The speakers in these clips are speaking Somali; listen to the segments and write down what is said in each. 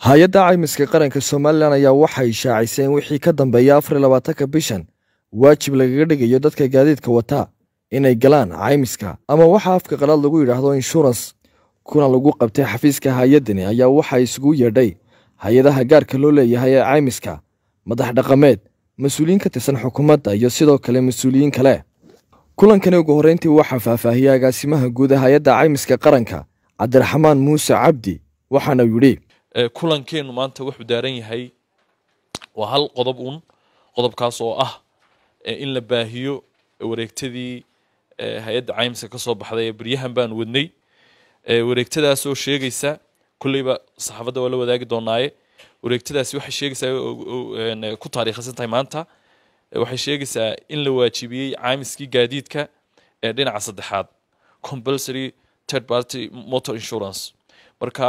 hay-adda caymiska qaranka somalilan ayaa waxay shaacisay in wixii ka dambeeya afar iyo labaatanka bishan waajib lagaga dhigayo dadka gaadiidka wata inay galaan caymiska ama waxa afka qalaad lagu yidhaahdo inshurans kuna lagu qabtay xafiiska hay-addani ayaa waxaa isugu yeedhay hay-adaha gaarka loo leeyahay ee caymiska madax dhaqameed mas-uuliyiin ka tirsan xukuumadda iyo sidoo kale mas-uuliyiin kale kulankani ugu horreyntii waxaa faahfaahiyey agaasimaha guud ee hay-adda caymiska qaranka cabdiraxmaan muuse cabdi waxaana yidhi kulankeennu maanta wuxuu daaran yahay waa hal qodob uun qodobkaas oo ah in la baahiyo wareegtadii hay-adda caymiska ka soo baxday ee beryahan baan wadnay wareegtadaas oo sheegaysa kulleyba saxaafadda waa la wadaagi doonaaye wareegtadaasi waxay sheegaysaa ku taariikhaysan tahay maanta waxay sheegaysaa in la waajibiyey caymiskii gaadiidka ee dhinaca saddexaad compulsory third party motor insurance marka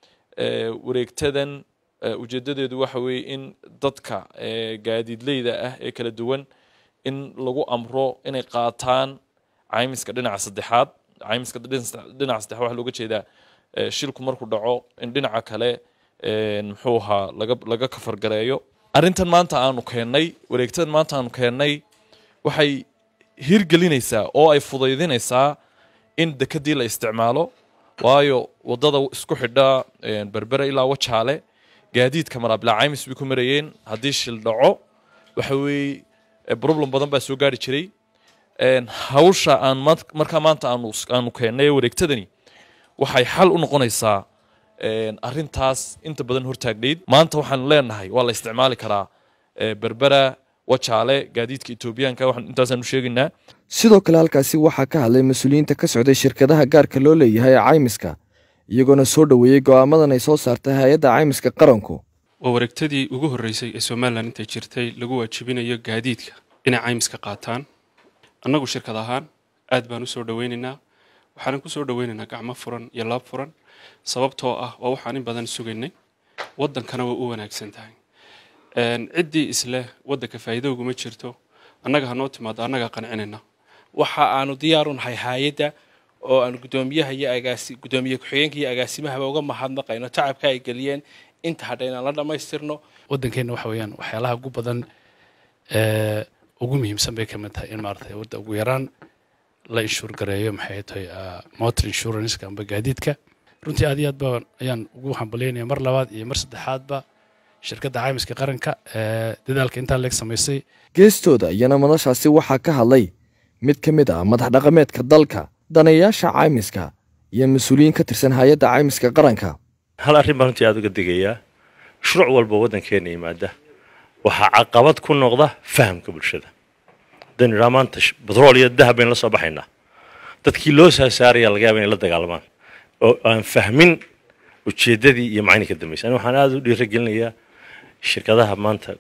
wareegtadan ujeedadeedu waxa weeye in dadka gaadiidleyda ah ee kala duwan in lagu amro inay qaataan caymiska dhinaca saddexaad caymiska dhinaca saddexaad waxaa looga jeedaa shilku markuu dhaco in dhinaca kale muxuu ahaa laga laga kafargareeyo arrintan maanta aanu keennay wareegtadan maanta aanu keennay waxay hirgelinaysaa oo ay fudaydinaysaa in dekadii la isticmaalo waayo wadada isku xidha berbera ilaa wajaale gaadiidka maraa bilaa caymis bay ku marayeen haddii shil dhaco waxa weeye problem badan baa soo gaari jiray hawsha aan markaa maanta aanu aanu keennay wareegtadani waxay xal u noqonaysaa arrintaas inta badan hortaagnayd maanta waxaanu leenahay waa la isticmaali karaa berbera wajaale gaadiidka etoobiyaanka waxaan intaasaan u sheegaynaa sidoo kale halkaasi waxaa ka hadlay mas-uuliyiinta ka socday shirkadaha gaarka loo leeyahay ee caymiska iyagoona soo dhoweeyey go'aamadan ay soo saartay hay-adda caymiska qaranku waa wareegtadii ugu horreysay ee somalilan intay jirtay lagu waajibinayo gaadiidka inay caymiska qaataan annagu shirkad ahaan aad baan u soo dhoweynaynaa waxaanan ku soo dhoweynaynaa gacmo furan iyo laab furan sababtoo ah waa waxaan in badan sugaynay waddankana way u wanaagsan tahay ciddii isleh waddanka faa'iido uguma jirto annaga hanoo timaado annagaa qancinayna waxa aanu diyaaru nahay hay-adda oo aanu guddoomiyaha iyo agaasi guddoomiye ku-xigeenka iyo agaasimahaba uga mahadnaqayno tacabka ay geliyeen inta hadha inaan la dhammaystirno waddankeenna waxa weeyaan waxyaalaha ugu badan ugu muhiimsan bay ka mid tahay in maaragtay wadda ugu yaraan la inshuur gareeyo maxay tahay motor insurance amba gaadiidka runtii aad iyo aad baan ayaan ugu hambalyaynaya mar labaad iyo mar saddexaadba shirkadda caymiska qaranka ee dadaalka intaa leeg samaysay geestooda iyana madashaasi waxaa ka hadlay mid ka mid ah madax dhaqameedka dalka daneeyaasha caymiska iyo mas-uuliyiin ka tirsan hay-adda caymiska qaranka hal arrin baan runtii aada uga digayaa shuruuc walba waddankeena yimaada waxaa caqabad ku noqda fahamka bulshada haddaynu idhaha maanta batrool iyo dahab baynu la soo baxaynaa dadkii loo saasaaraya laga yaaba inay la dagaalamaan oo aan fahmin ujeeddadii iyo macni ka dambaysa ani waxaan aada u dhiiragelinayaa shirkadaha maanta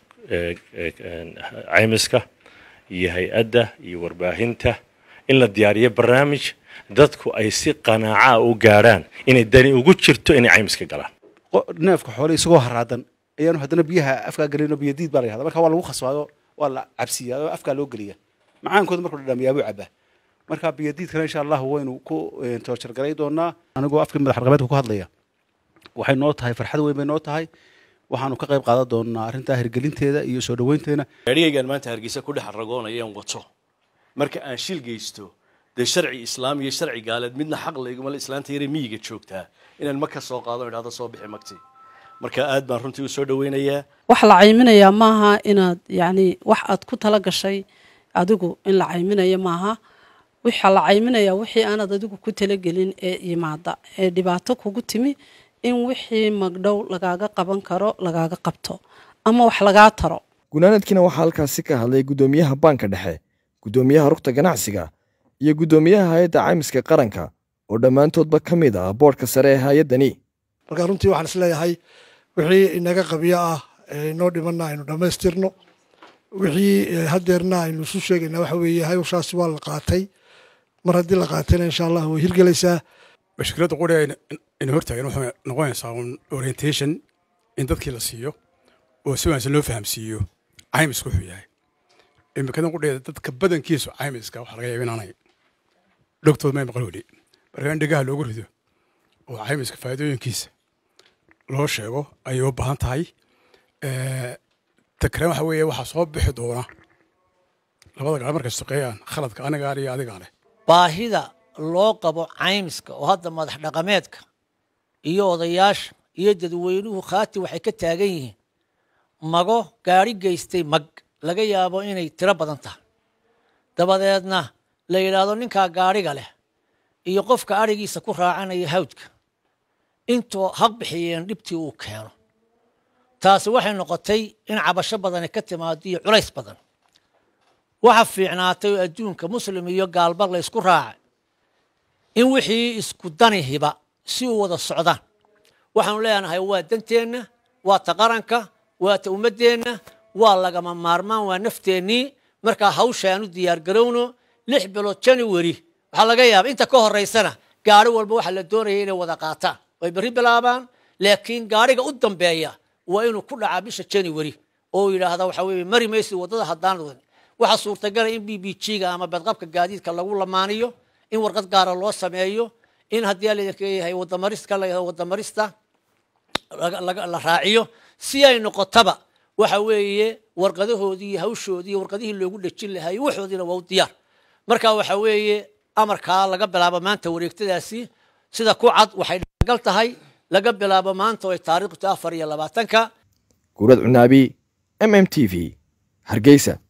caymiska iyo hay-adda iyo warbaahinta in la diyaariyo barnaamij dadku ay si qanaaca u gaadhaan inay dani ugu jirto inay caymiska galaan neefka xoole isagoo haraadan ayaanu haddana biyaha afkaa gelino biyadiid baa la yahda marka waa lagu khasbaayo waa la cabsiyaa oo afkaa loo geliya macaankooda markuu dhadhamiyaabuu cabaa marka biyadiidkana insha allah waynu ku toojargaray doonaa anigoo afkii madax dhaqameedka ku hadlaya waxay noo tahay farxad weyn bay noo tahay waxaanu ka qayb qaadan doonaa arrintaa hirgelinteeda iyo soo dhoweynteena gaadhigaygaan maanta hargeysa ku dhex ragoonayaan wato marka aan shil geysto dee sharci islaam iyo sharci gaaleed midna xaq layguma islaanta yare miyiga joogtaa inaan ma ka soo qaado idhahdo soo bixi magti marka aad baan runtii u soo dhoweynayaa wax la cayminayaa maaha inaad yacni wax aad ku tala gashay adigu in la cayminayo maaha waxaa la cayminayaa wixii aanad adigu ku talagelin ee yimaada ee dhibaato kugu timi in wixii magdhow lagaaga qaban karo lagaaga qabto ama wax lagaa taro gunaanadkiina waxaa halkaasi ka hadlay guddoomiyaha baanka dhexe guddoomiyaha rugta ganacsiga iyo guddoomiyaha hay-adda caymiska qaranka oo dhammaantoodba ka mid ah boodhka sare ee hay-addani marka runtii waxaan isleeyahay wixii inaga qabyo ah inoo dhimanna aynu dhammaystirno wixii haddeerna aynu isu sheegaynaa waxa weeye hawshaasi waa la qaatay mar haddii la qaatayna insha allah way hirgelaysaa mashkiladda quri ayna hortaagan waxay noqonaysaa un orientation in dadkii la siiyo oo si wanaagsan loo fahamsiiyo caymisku wuxuu yahay imikadan qudheeda dadka badankiisu caymiska waxaa laga yaaba inaanay dhogtood may maqan weli marka in dhegaha loogu rido oo caymiska faa'iidooyinkiisa loo sheego ayay u baahan tahay ta kale waxa weeye waxaa soo bixi doona labada gaar markay shaqeeyaan khaladka anigaa iyo adigaa leh baahida loo qabo caymiska oo hadda madax dhaqameedka iyo odayaasha iyo dadweynuhu khaati waxay ka taagan yihiin mago gaari geystay mag laga yaabo inay tiro badan tahay dabadeedna la yidhaahdo ninkaa gaadhiga leh iyo qofka adhigiisa ku raacanaya hawdka intoo haq bixiyeen dhibtii uu keeno taasi waxay noqotay in cabasho badani ka timaado iyo culays badan waxa fiicnaatay oo adduunka muslim iyo gaalba la ysku raacay in wixii isku danihiba si u wada socdaan waxaanu leenahay waa danteenna waa ta qaranka waa ta ummaddeenna waa lagama maarmaan waa nafteennii markaa hawsha aanu diyaar garowno lix bilood january waxaa laga yaaba inta ka horaysana gaari walba waxaa la doonaya inay wada qaataan way berri bilaabaan laakiin gaariga u dambeeya waa inuu ku dhacaa bisha january oo yidhaahda waxa weye mari maysid waddada haddaan wadin waxaa suurtagala in b b g ga ama badqabka gaadiidka lagu lamaaniyo in warqad gaara loo sameeyo in haddii laydinka leeyahay wadamaristka la yidhahdo wadamarista la raaciyo si ay noqotaba waxa weeye warqadahoodii iyo hawshoodii iyo warqadihii loogu dhejin lahaa iyo waxoodiina waa u diyaar marka waxa weeye amarkaa laga bilaabo maanta wareegtadaasi sida ku cad waxay dhagal tahay laga bilaabo maanta oo ay taariikhtu afar iyo labaatanka guurad cunaabi m m t v hargeysa